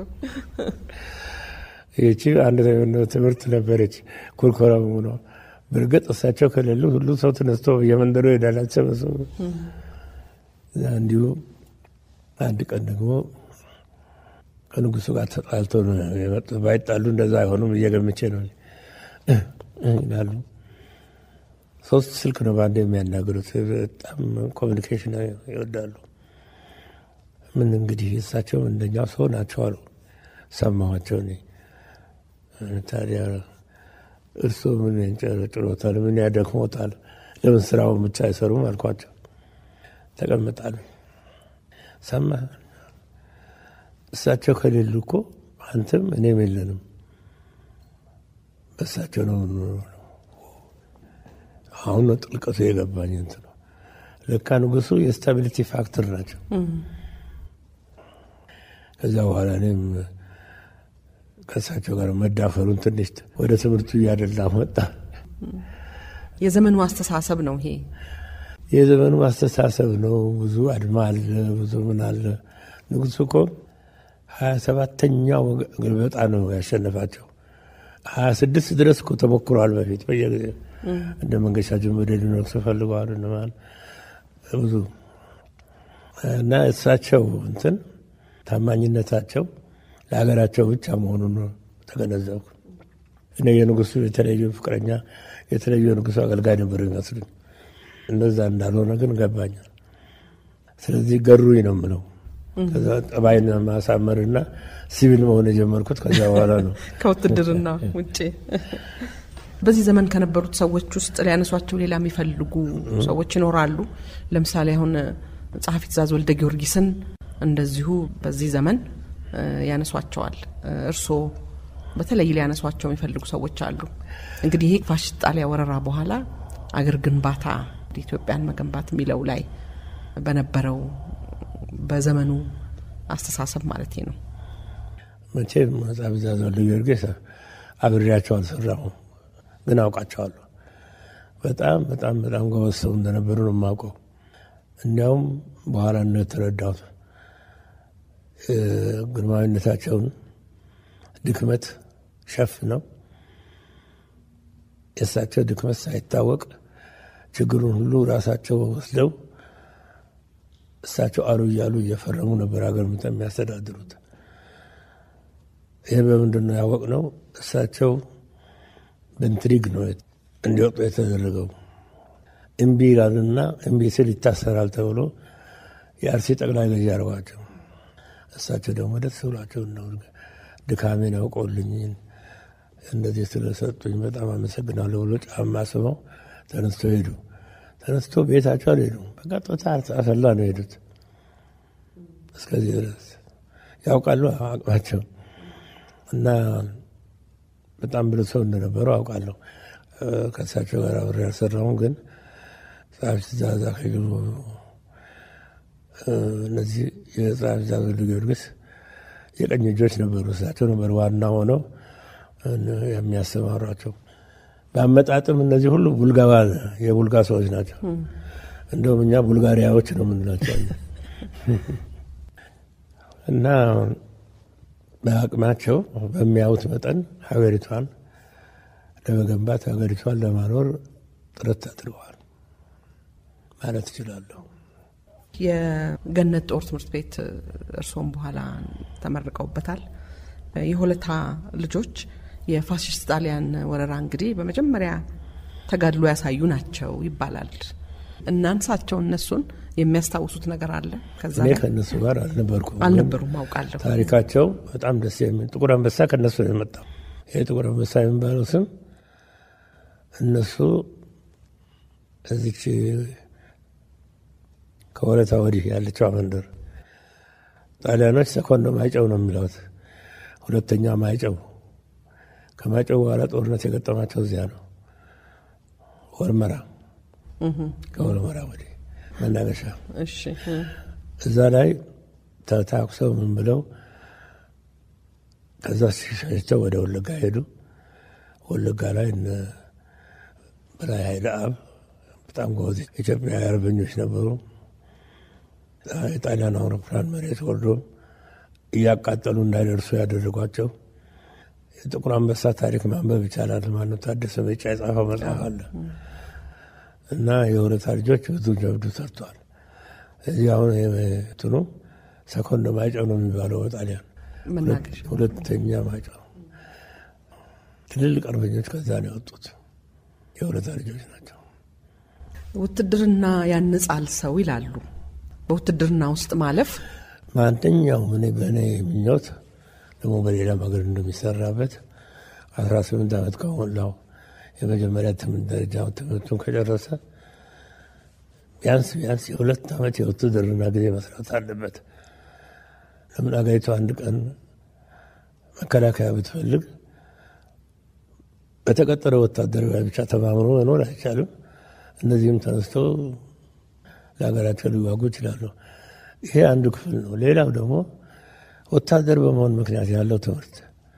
ይቺ አንድ ትምህርት ነበረች። ኩርኮራ ሆኖ በእርግጥ እሳቸው ከሌሉ ሁሉ ሰው ተነስቶ የመንደሩ ይሄዳል። አሰበሰቡ እንዲሁ አንድ ቀን ደግሞ ከንጉሱ ጋር ተጣልቶ ነው የመጡት። ባይጣሉ እንደዛ አይሆኑም እየገምቼ ነው ይላሉ። ሶስት ስልክ ነው በአንድ የሚያናግሩት። በጣም ኮሚኒኬሽን ይወዳሉ። ምን እንግዲህ እሳቸው እንደኛው ሰው ናቸው አሉ። ሰማኋቸው። እኔ ታዲያ እርስዎ ምን ያንጨረጭሮታል? ምን ያደክሞታል? ለምን ስራውን ብቻ አይሰሩም አልኳቸው። ተቀምጣሉ። ሰማ እሳቸው ከሌሉ እኮ አንተም እኔም የለንም። በእሳቸው ነው አሁን ነው ጥልቀቱ የገባኝ። እንትን ነው ለካ ንጉሱ የስታቢሊቲ ፋክተር ናቸው። ከዚያ በኋላ እኔም ከእሳቸው ጋር መዳፈሩን ትንሽ ወደ ትምህርቱ እያደላ መጣ። የዘመኑ አስተሳሰብ ነው ይሄ። የዘመኑ አስተሳሰብ ነው። ብዙ አድማ አለ፣ ብዙ ምን አለ። ንጉሱ እኮ ሀያ ሰባተኛው ግልበጣ ነው ያሸነፋቸው። ሀያ ስድስት ድረስ እኮ ተሞክሯል በፊት በየጊዜ እንደ መንገሻ ጀንበዴ ሊነግሱ ፈልገዋል እንማል ብዙ እና እሳቸው እንትን ታማኝነታቸው ለሀገራቸው ብቻ መሆኑን ተገነዘብኩ። እኔ የንጉሱ የተለዩ ፍቅረኛ የተለዩ የንጉሱ አገልጋይ ነበር ይመስሉኝ። እንደዛ እንዳልሆነ ግን ገባኛል። ስለዚህ ገሩኝ ነው የምለው። ከዛ ጠባይን ማሳመርና ሲቪል መሆን የጀመርኩት ከዚያ በኋላ ነው ከውትድርና ውጭ። በዚህ ዘመን ከነበሩት ሰዎች ውስጥ ሊያነሷቸው ሌላ የሚፈልጉ ሰዎች ይኖራሉ። ለምሳሌ አሁን ጸሐፊ ትእዛዝ ወልደ ጊዮርጊስን እንደዚሁ በዚህ ዘመን ያነሷቸዋል። እርስዎ በተለይ ሊያነሷቸው የሚፈልጉ ሰዎች አሉ። እንግዲህ ይሄ ፋሽስት ጣሊያ ወረራ በኋላ አገር ግንባታ ኢትዮጵያን መገንባት የሚለው ላይ በነበረው በዘመኑ አስተሳሰብ ማለት ነው። መቼም ጸሐፊ ትእዛዝ ወልደ ጊዮርጊስ አብሬያቸው አልሰራሁም፣ ግን አውቃቸዋለሁ። በጣም በጣም በጣም ጎበዝ ሰው እንደነበሩ ነው የማውቀው። እንዲያውም በኋላ ነው የተረዳሁት ግርማዊነታቸውን ድክመት ሸፍነው የእሳቸው ድክመት ሳይታወቅ ችግሩን ሁሉ ራሳቸው ወስደው እሳቸው አሉ እያሉ እየፈረሙ ነበር ሀገር የሚያስተዳድሩት። ይህ በምንድን ነው ያወቅነው? እሳቸው በኢንትሪግ ነው እንዲወጡ የተደረገው። እምቢ ይላልና እምቢ ስል ይታሰራል ተብሎ የአርሲ ጠቅላይ ገዢ አድርጓቸው እሳቸው ደግሞ ደስ ብሏቸው ነው ድካሜን አውቀውልኝ እንደዚህ ስለሰጡኝ በጣም አመሰግናለሁ ብሎ ጫማ ስመው ተነስቶ ሄዱ። ተነስቶ ቤታቸው አልሄዱም። በቀጥታ አሰላ ነው የሄዱት። እስከዚህ ድረስ ያውቃሉ አቅማቸው እና በጣም ብሎ ሰው እንደነበሩ አውቃለሁ። ከእሳቸው ጋር አብሬ አልሰራሁም፣ ግን ጸሐፊ ትእዛዝ አክሊሉ እነዚህ የጸሐፊ ትእዛዝ ወልደ ጊዮርጊስ የቀኝ እጆች ነበሩ። እሳቸው ነበር ዋና ሆነው የሚያሰማሯቸው። በአመጣጥም እነዚህ ሁሉ ቡልጋባ የቡልጋ ሰዎች ናቸው። እንደውም እኛ ቡልጋሪያዎች ነው የምንላቸው እና በአቅማቸው በሚያዩት መጠን ሀገሪቷን ለመገንባት ሀገሪቷን ለማኖር ጥረት አድርገዋል ማለት እችላለሁ። የገነት ጦር ትምህርት ቤት እርስዎም በኋላ ተመርቀውበታል። የሆለታ ልጆች የፋሽስት ጣሊያን ወረራ እንግዲህ በመጀመሪያ ተጋድሎ ያሳዩ ናቸው ይባላል። እናንሳቸው እነሱን የሚያስታውሱት ነገር አለ? ከዛ እኔ ከእነሱ ጋር አልነበርኩም፣ አልነበሩም አውቃለሁ። ታሪካቸው በጣም ደስ የሚል ጥቁር አንበሳ ከእነሱ ነው የመጣው። ይህ ጥቁር አንበሳ የሚባለው ስም እነሱ እዚች ከወለታ ወዲህ ያለችው መንደር ጣሊያኖች ሰኮንዶ ማይጨው ነው የሚለውት፣ ሁለተኛ ማይጨው። ከማይጨው በኋላ ጦርነት የገጠማቸው እዚያ ነው፣ ወልመራ። ከወልመራ ወዲህ መናገሻ እሺ እዛ ላይ ተታኩሰው ምን ብለው ከዛ ሲሸቸው ወደ ወለጋ ሄዱ። ወለጋ ላይ እነ በላይ ኃይለ አብ በጣም ጎበዝ ኢትዮጵያዊ አርበኞች ነበሩ። የጣሊያን አውሮፕላን መሬት ወርዶ እያቃጠሉ እንዳይደርሱ ያደረጓቸው የጥቁር አንበሳ ታሪክ ማንበብ ይቻላል። ማነው ታደሰ መጫ የጻፈው መጽሐፍ አለ እና የሁለታ ልጆች ብዙ ጀብዱ ሰርተዋል። እዚህ አሁን እንትኑ ሰኮንዶ ማይጨው ነው የሚባለው በጣሊያን መናገሻ ሁለተኛ ማይጨው። ትልልቅ አርበኞች ከዛ ነው የወጡት የሁለታ ልጆች ናቸው። ውትድርና ያንጻል ሰው ይላሉ። በውትድርና ውስጥ ማለፍ ማንኛውም እኔ በእኔ ምኞት ደግሞ በሌላም ሀገር እንደሚሰራበት አስራ ስምንት ዓመት ከሞላው የመጀመሪያ ትምህርት ደረጃ ትምህርቱን ከጨረሰ ቢያንስ ቢያንስ የሁለት ዓመት የውትድርና ጊዜ መስራት አለበት። ለምን አገሪቱ አንድ ቀን መከላከያ ብትፈልግ በተቀጠረ ወታደራዊ ብቻ ተማምኖ መኖር አይቻልም። እነዚህም ተነስተው ለሀገራቸው ሊዋጉ ይችላሉ። ይሄ አንዱ ክፍል ነው። ሌላው ደግሞ ወታደር በመሆን ምክንያት ያለው ትምህርት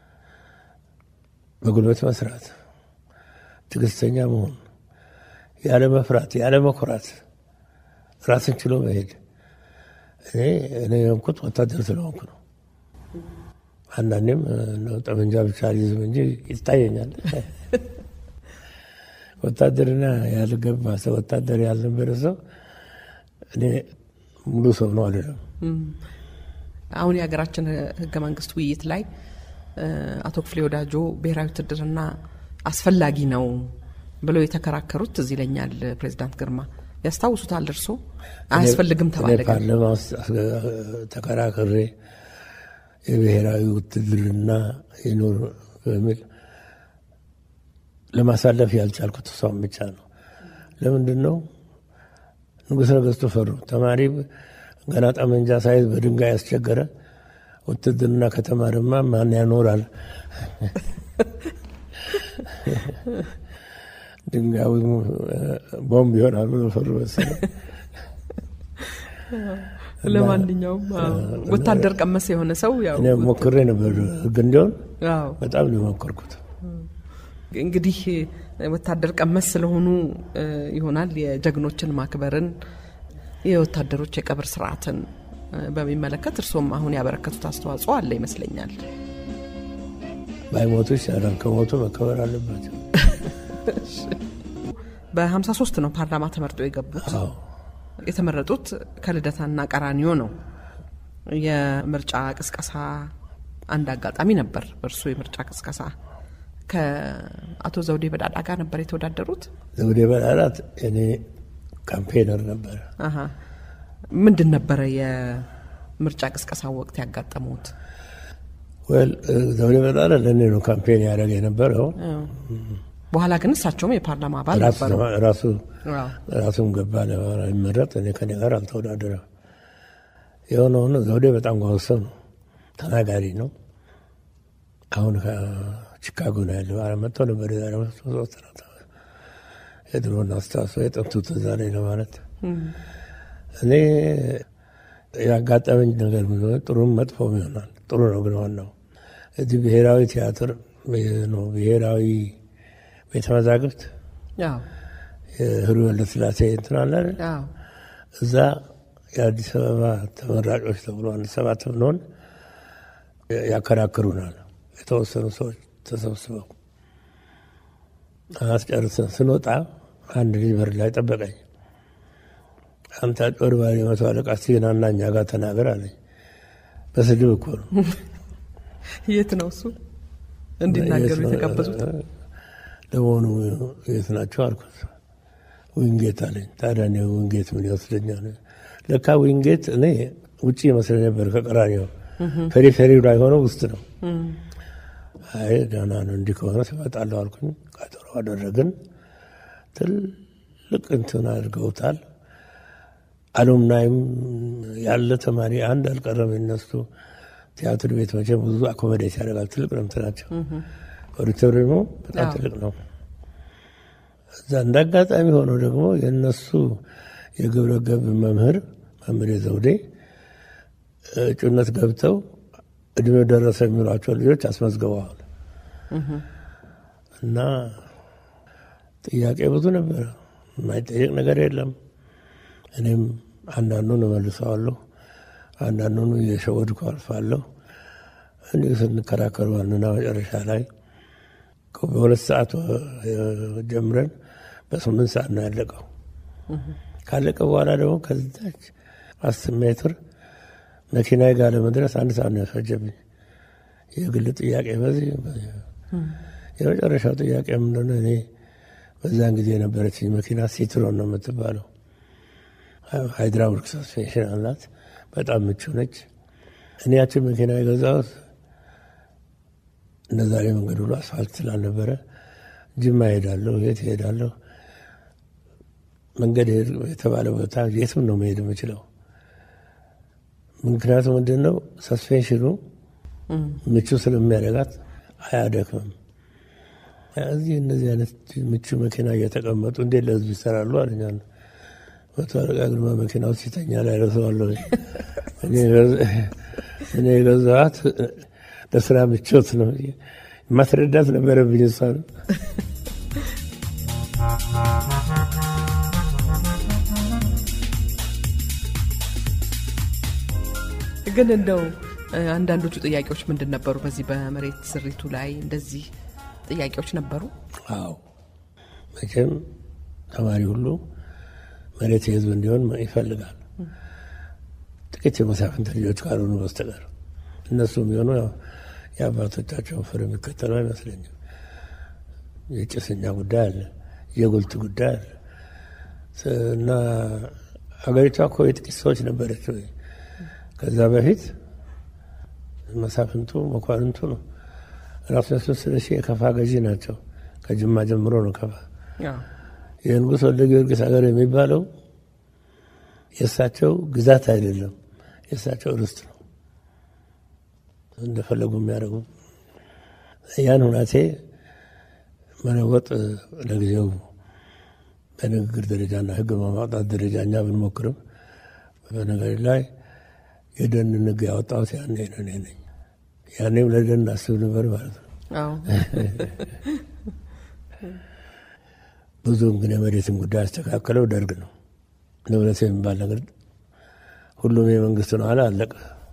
በጉልበት መስራት፣ ትዕግስተኛ መሆን፣ ያለ መፍራት፣ ያለ መኩራት፣ ራስን ችሎ መሄድ። እኔ እኔ የሆንኩት ወታደር ስለሆንኩ ነው። አንዳንዴም ጠመንጃ ብቻ አልይዝም እንጂ ይታየኛል። ወታደርና ያልገባ ሰው ወታደር ያልነበረ ሰው እኔ ሙሉ ሰው ነው አይደለም። አሁን የሀገራችን ሕገ መንግስት ውይይት ላይ አቶ ክፍሌ ወዳጆ ብሔራዊ ውትድርና አስፈላጊ ነው ብለው የተከራከሩት እዚህ ይለኛል። ፕሬዚዳንት ግርማ ያስታውሱታል? እርሶ አያስፈልግም ተባለ። ፓርላማ ውስጥ ተከራክሬ የብሔራዊ ውትድርና ይኑር በሚል ለማሳለፍ ያልቻልኩት እሷን ብቻ ነው። ለምንድን ነው ንጉሥ ነገሥቱ ፈሩ። ተማሪ ገና ጠመንጃ ሳይዝ በድንጋይ ያስቸገረ ውትድርና ከተማርማ ማን ያኖራል? ድንጋዩ ቦምብ ይሆናል ብሎ ፈሩ መሰለኝ። ለማንኛውም ወታደር ቀመስ የሆነ ሰው ያው እኔ ሞክሬ ነበር ህግ እንዲሆን አዎ በጣም ነው የሞከርኩት። እንግዲህ ወታደር ቀመስ ስለሆኑ ይሆናል የጀግኖችን ማክበርን የወታደሮች የቀብር ስርዓትን በሚመለከት እርሶም አሁን ያበረከቱት አስተዋጽኦ አለ ይመስለኛል። ባይሞቱ ይሻላል። ከሞቱ መከበር አለባቸው። በ53 ነው ፓርላማ ተመርጦ የገቡት። አዎ የተመረጡት ከልደታና ቀራኒዮ ነው። የምርጫ ቅስቀሳ አንድ አጋጣሚ ነበር። በእርሱ የምርጫ ቅስቀሳ ከአቶ ዘውዴ በዳዳ ጋር ነበር የተወዳደሩት። ዘውዴ በላላት እኔ ካምፔነር ነበረ። አሀ። ምንድን ነበረ የምርጫ ቅስቀሳ ወቅት ያጋጠሙት? ወል ዘውዴ በላላ ለእኔ ነው ካምፔን ያደረገ የነበረው። በኋላ ግን እሳቸውም የፓርላማ አባል ራሱ ነበሩ። ራሱ አዎ። ራሱም ገባ ለመረጥ እኔ ከኔ ጋር አልተወዳደረም። የሆነ ሆኖ ዘውዴ በጣም ጎበዝ ሰው ነው፣ ተናጋሪ ነው። አሁን ከቺካጎ ነው ያለው። ኧረ መጥቶ ነበር የዛሬ ሶስት አራት ዓመት። የድሮን አስታውሶ የጥንቱ ትዝ አለኝ ለማለት እኔ ያጋጠመኝ ነገር ምን ሆነ፣ ጥሩም መጥፎም ይሆናል። ጥሩ ነው። ግን ዋናው እዚህ ብሔራዊ ቲያትር ነው ብሔራዊ ቤተ መዛግብት አዎ የህሩ ወልደስላሴ እንትን አለ አይደል? አዎ እዛ የአዲስ አበባ ተመራጮች ተብሎ አንድ ሰባት ብንሆን ያከራክሩናል። የተወሰኑ ሰዎች ተሰብስበው አስጨርሰን ስንወጣ አንድ ልጅ በር ላይ ጠበቀኝ። አንተ አጭበርባሪ መቶ አለቃ ሲናና እኛ ጋር ተናገር አለኝ። በስድብ እኮ ነው የት ነው እሱ እንዲናገሩ የተጋበዙት? ለመሆኑ የት ናቸው አልኩት። ዊንጌት አለኝ። ታዲያ እኔ ዊንጌት ምን ይወስደኛል? ለካ ዊንጌት እኔ ውጭ ይመስለኝ ነበር ከቀራኒው ፔሪፌሪው ላይ ሆነው ውስጥ ነው። አይ ደህና ነው፣ እንዲህ ከሆነ ትመጣለሁ አልኩኝ። ቀጠሮ አደረግን። ትልቅ እንትን አድርገውታል። አሉምናይም ያለ ተማሪ አንድ አልቀረም። የነሱ ቲያትር ቤት መቼም ብዙ አኮመዴት ያደርጋል። ትልቅ ነው እንትናቸው፣ ኦዲቶሪየሙ በጣም ትልቅ ነው። እዛ እንደ አጋጣሚ ሆነው ደግሞ የእነሱ የግብረ ገብ መምህር መምህር ዘውዴ እጩነት ገብተው እድሜው ደረሰ የሚሏቸው ልጆች አስመዝግበዋል። እና ጥያቄ ብዙ ነበረ፣ የማይጠየቅ ነገር የለም። እኔም አንዳንዱን እመልሰዋለሁ፣ አንዳንዱን እየሸወድኩ አልፋለሁ። እንዲሁ ስንከራከሩ ዋንና መጨረሻ ላይ በሁለት ሰዓት ጀምረን በስምንት ሰዓት ነው ያለቀው። ካለቀ በኋላ ደግሞ ከዛች አስር ሜትር መኪና ጋር ለመድረስ አንድ ሰዓት ነው ያስፈጀብኝ። የግል ጥያቄ በዚህ የመጨረሻው ጥያቄ ምንድነው? እኔ በዛን ጊዜ የነበረችኝ መኪና ሲትሮን ነው የምትባለው። ሃይድራውሊክ ሰስፔንሽን አላት። በጣም ምቹ ነች። እኔ ያችን መኪና የገዛሁት እንደ ዛሬ መንገድ ሁሉ አስፋልት ስላልነበረ ጅማ ሄዳለሁ፣ የት ሄዳለሁ፣ መንገድ የተባለ ቦታ የትም ነው መሄድ የምችለው። ምክንያቱም ምንድን ነው ሰስፔንሽኑ ምቹ ስለሚያደርጋት አያደክምም። እዚህ እነዚህ አይነት ምቹ መኪና እየተቀመጡ እንዴት ለህዝብ ይሰራሉ አለኛ። መቶ አለቃ ግርማ መኪና ውስጥ ሲተኛ ላይ ረሰዋለሁ። እኔ የገዛኋት ለስራ ምቾት ነው። ማስረዳት ነበረብኝ እሷ ነው። ግን እንደው አንዳንዶቹ ጥያቄዎች ምንድን ነበሩ? በዚህ በመሬት ስሪቱ ላይ እንደዚህ ጥያቄዎች ነበሩ? አዎ መቼም ተማሪ ሁሉ መሬት የህዝብ እንዲሆን ይፈልጋል። ጥቂት የመሳፍንት ልጆች ካልሆኑ በስተቀር እነሱ የሚሆኑ የአባቶቻቸውን ፍር የሚከተሉ አይመስለኝም። የጭስኛ ጉዳይ አለ፣ የጉልት ጉዳይ አለ እና ሀገሪቷ እኮ የጥቂት ሰዎች ነበረች። ከዛ በፊት መሳፍንቱ መኳንንቱ ነው። ራሱ ያስወ ስለሺ የከፋ ገዢ ናቸው። ከጅማ ጀምሮ ነው ከፋ። የንጉሥ ወልደ ጊዮርጊስ ሀገር የሚባለው የእሳቸው ግዛት አይደለም፣ የእሳቸው ርስት ነው። እንደፈለጉ የሚያደርጉ ያን ሁናቴ መለወጥ ለጊዜው በንግግር ደረጃና ሕግ በማውጣት ደረጃ እኛ ብንሞክርም በነገር ላይ የደን ንግ ያወጣሁት ያኔ ነው እኔ ነኝ። ያኔም ለደን አስብ ነበር ማለት ነው። ብዙም ግን የመሬትን ጉዳይ ያስተካከለው ደርግ ነው። ንብረት የሚባል ነገር ሁሉም የመንግስት ነው አለ አለቀ።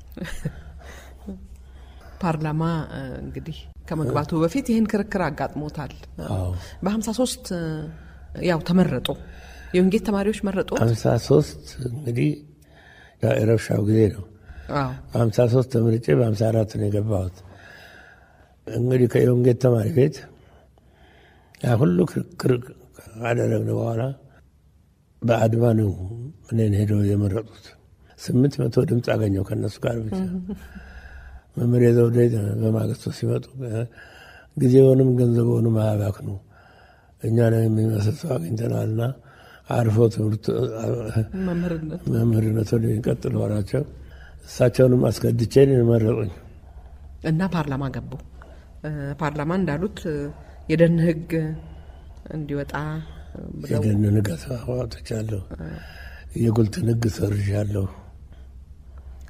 ፓርላማ እንግዲህ ከመግባቱ በፊት ይህን ክርክር አጋጥሞታል። በሀምሳ ሶስት ያው ተመረጡ። የወንጌት ተማሪዎች መረጡ። ሀምሳ ሶስት እንግዲህ የረብሻው ጊዜ ነው። በሀምሳ ሶስት ተመርጬ በሀምሳ አራት ነው የገባሁት። እንግዲህ ከየወንጌት ተማሪ ቤት ያ ሁሉ ክርክር ካደረግን በኋላ በአድማ ነው እኔን ሄደው የመረጡት። ስምንት መቶ ድምፅ አገኘው ከእነሱ ጋር ብቻ። መምህር ዘውዴ በማግስቱ ሲመጡ ጊዜውንም ገንዘቡንም አያባክኑ እኛ ነው የሚመስል ሰው አግኝተናልና አርፎ ትምህርት መምህርነት ወደ የሚቀጥል ሆናቸው እሳቸውንም አስገድቼ መረጡኝ እና ፓርላማ ገቡ። ፓርላማ እንዳሉት የደን ህግ እንዲወጣ የደን ህግ አውጥቻለሁ። የጉልትን ህግ ሰርዣለሁ።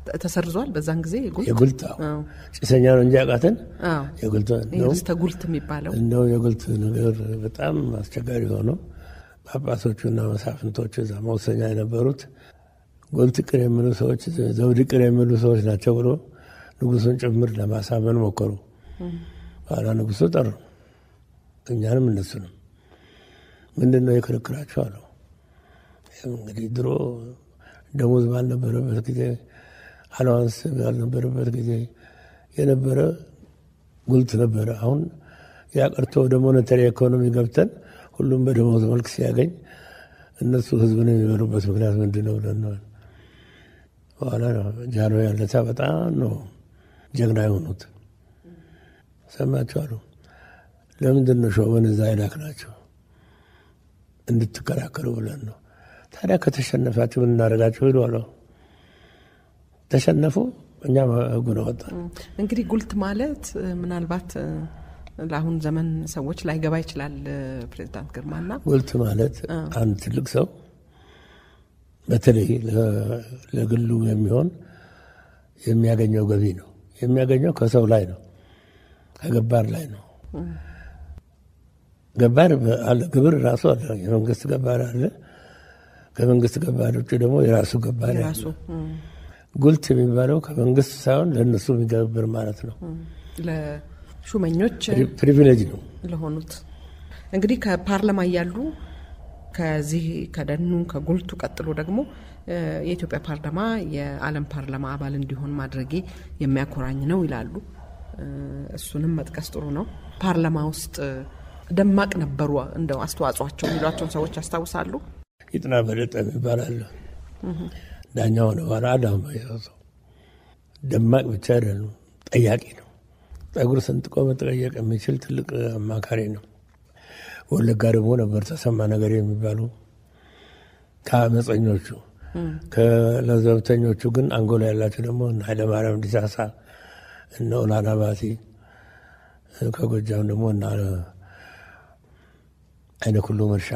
ተሰርዟል። በዛን ጊዜ ጉልት የጉልት አዎ። ጭሰኛ ነው እንጂ ያውቃትን አዎ። የጉልት ይህ ነው ርስተ ጉልት የሚባለው እንደው የጉልት ነገር በጣም አስቸጋሪ ሆነው ጳጳሶቹና መሳፍንቶቹ እዛ መወሰኛ የነበሩት ጉልት ቅር የሚሉ ሰዎች ዘውድ ቅር የሚሉ ሰዎች ናቸው ብሎ ንጉሱን ጭምር ለማሳመን ሞከሩ። ኋላ ንጉሱ ጠሩ፣ እኛንም እነሱንም። ምንድን ነው የክርክራቸው አለው። ይኸው እንግዲህ ድሮ ደሞዝ ባልነበረበት ጊዜ አለዋንስ ባልነበረበት ጊዜ የነበረ ጉልት ነበረ። አሁን ያ ቀርቶ ወደ ሞኔተሪ ኢኮኖሚ ገብተን ሁሉም በደሞዝ መልክ ሲያገኝ እነሱ ህዝብን የሚበሉበት ምክንያት ምንድን ነው ብለን ነው። በኋላ ጃኖ ያለታ በጣም ነው ጀግና የሆኑት ሰማችሁ አሉ። ለምንድን ነው ሾመን እዛ ይላክ ናቸው እንድትከራከሩ ብለን ነው። ታዲያ ከተሸነፋችሁ ምን እናደርጋችሁ ሂዱ አለው። ተሸነፉ፣ እኛም ህጉን አወጣን። እንግዲህ ጉልት ማለት እ፣ ምናልባት እ፣ ለአሁን ዘመን ሰዎች ላይገባ ይችላል። እ፣ ፕሬዚዳንት ግርማና ጉልት ማለት አንድ ትልቅ ሰው በተለይ ለ- ለግሉ የሚሆን የሚያገኘው ገቢ ነው። የሚያገኘው ከሰው ላይ ነው፣ ከገባር ላይ ነው። ገባር በ- አለ፣ ግብር ራሱ አለ። የመንግስት ገባር አለ። ከመንግስት ገባር ውጭ ደግሞ የራሱ ገባር የራሱ ያለ። ጉልት የሚባለው ከመንግስት ሳይሆን ለእነሱ የሚገብር ማለት ነው። ለሹመኞች ፕሪ- ፕሪቪሌጅ ነው። ለሆኑት እንግዲህ ከፓርላማ እያሉ ከዚህ ከደኑ ከጉልቱ ቀጥሎ ደግሞ እ፣ የኢትዮጵያ ፓርላማ የዓለም ፓርላማ አባል እንዲሆን ማድረጌ የሚያኮራኝ ነው ይላሉ። እ፣ እሱንም መጥቀስ ጥሩ ነው። ፓርላማ ውስጥ እ፣ ደማቅ ነበሩ እንደው አስተዋጽኦቸው የሚሏቸውን ሰዎች ያስታውሳሉ? ይጥና በለጠ የሚባል አለ። ዳኛ ሆነ በኋላ አዳማ የሰው ደማቅ ብቻ አይደለም፣ ጠያቂ ነው። ጠጉር ሰንጥቆ መጠየቅ የሚችል ትልቅ አማካሪ ነው። ወለጋ ደግሞ ነበር ተሰማ ነገር የሚባሉ ከአመፀኞቹ ከለዘብተኞቹ ግን አንጎላ ያላቸው ደግሞ እነ ኃይለማርያም ዲሳሳ እነ ኦላና ባቲ ከጎጃም ደግሞ እነ አይነ ኩሉ መርሻ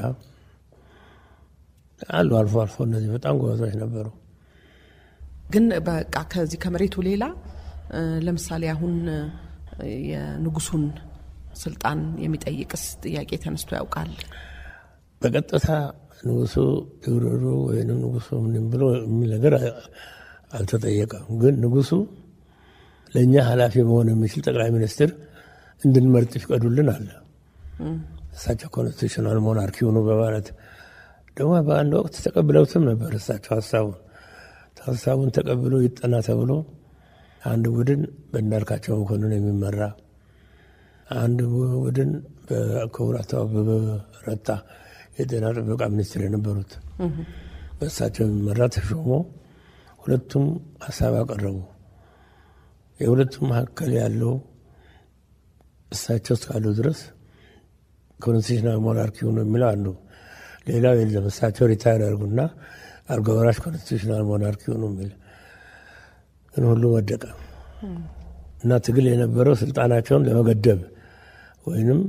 አሉ። አልፎ አልፎ እነዚህ በጣም ጎበዞች ነበሩ። ግን በቃ ከዚህ ከመሬቱ ሌላ እ፣ ለምሳሌ አሁን እ፣ የንጉሱን ስልጣን የሚጠይቅስ ጥያቄ ተነስቶ ያውቃል? በቀጥታ ንጉሱ ይውረዱ ወይም ንጉሱ ምን ብሎ የሚል ነገር አልተጠየቀም። ግን ንጉሱ ለእኛ ኃላፊ መሆን የሚችል ጠቅላይ ሚኒስትር እንድንመርጥ ይፍቀዱልን አለ። እሳቸው ኮንስቲቱሽናል ሞናርኪ ሆኑ በማለት ደግሞ በአንድ ወቅት ተቀብለውትም ነበር። እሳቸው ሀሳቡን ሀሳቡን ተቀብሎ ይጠና ተብሎ አንድ ቡድን በእንዳልካቸው መኮንን የሚመራ አንድ ቡድን በክቡር አቶ አበበ ረታ የጤና ጥበቃ ሚኒስትር የነበሩት በእሳቸው የሚመራ ተሾሞ ሁለቱም ሀሳብ አቀረቡ። የሁለቱም መካከል ያለው እሳቸው እስካሉ ድረስ ኮንስቲቱሽናል ሞናርኪ ሆኖ የሚለው አንዱ፣ ሌላው የለም እሳቸው ሪታይር ያርጉና አልጋ ወራሽ ኮንስቲቱሽናል ሞናርኪ ሆኖ የሚል ግን ሁሉ ወደቀ እና ትግል የነበረው ስልጣናቸውን ለመገደብ ወይንም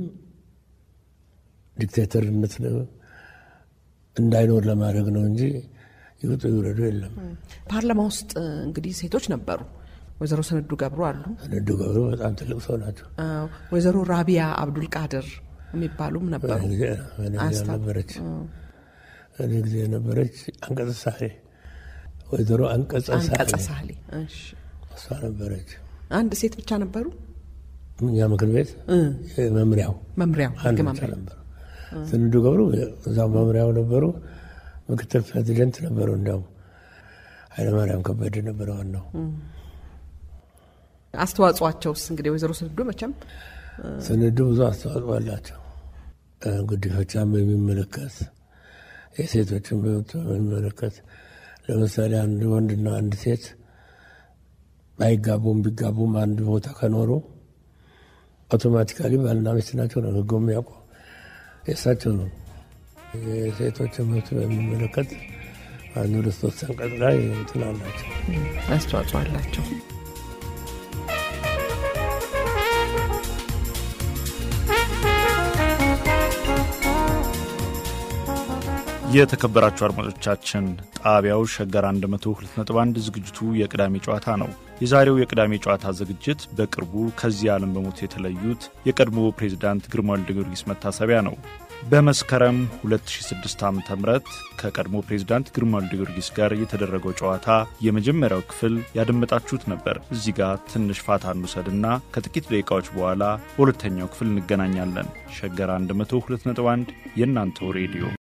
ዲክቴተርነት እንዳይኖር ለማድረግ ነው እንጂ ይውጡ ይውረዱ የለም። ፓርላማ ውስጥ እ፣ እንግዲህ ሴቶች ነበሩ። ወይዘሮ ስንዱ ገብሩ አሉ። ንዱ ገብሩ በጣም ትልቅ ሰው ናቸው። አ፣ ወይዘሮ ራቢያ አብዱል ቃድር የሚባሉም ነበሩ። በእኔ ጊዜ በእኔ ጊዜ አስታ- ነበረች እኔ ጊዜ የነበረች አንቀጸ ሳህሌ ወይዘሮ አንቀጸ አንቀጸ ሳህሌ ሳህሌ እሺ። እሷ ነበረች። አንድ ሴት ብቻ ነበሩ። እኛ ምክር ቤት እ፣ መምሪያው መምሪያው አንድ ህግ ብቻ መምሪያ ነበሩ። ስንዱ ገብሩ እዛው መምሪያው ነበሩ። ምክትል ፕሬዚደንት ነበሩ። እንዲያውም ኃይለማርያም ከበደ ነበረ ዋናው። አስተዋጽኦአቸውስ እንግዲህ ወይዘሮ ስንዱ መቼም ስንዱ ብዙ አስተዋጽኦ አላቸው። ጉዲፈቻን በሚመለከት የሴቶችን መብት በሚመለከት ለምሳሌ አንድ ወንድና አንድ ሴት ባይጋቡም ቢጋቡም አንድ ቦታ ከኖሩ አውቶማቲካሊ ባልና ሚስት ናቸው ነው ህጉ የሚያውቀው የእሳቸው ነው። የሴቶችን መብት በሚመለከት አንድ ሁለት ሶስት አንቀጽ ላይ እንትን አላቸው። አስተዋጽኦ አላቸው። የተከበራችሁ አድማጮቻችን ጣቢያው ሸገር 102.1 ዝግጅቱ የቅዳሜ ጨዋታ ነው። የዛሬው የቅዳሜ ጨዋታ ዝግጅት በቅርቡ ከዚህ ዓለም በሞት የተለዩት የቀድሞ ፕሬዚዳንት ግርማ ወልደ ጊዮርጊስ መታሰቢያ ነው። በመስከረም 2006 ዓ ም ከቀድሞ ፕሬዚዳንት ግርማ ወልደ ጊዮርጊስ ጋር የተደረገው ጨዋታ የመጀመሪያው ክፍል ያደመጣችሁት ነበር። እዚህ ጋር ትንሽ ፋታ እንውሰድና ከጥቂት ደቂቃዎች በኋላ በሁለተኛው ክፍል እንገናኛለን። ሸገር 102.1 የእናንተው ሬዲዮ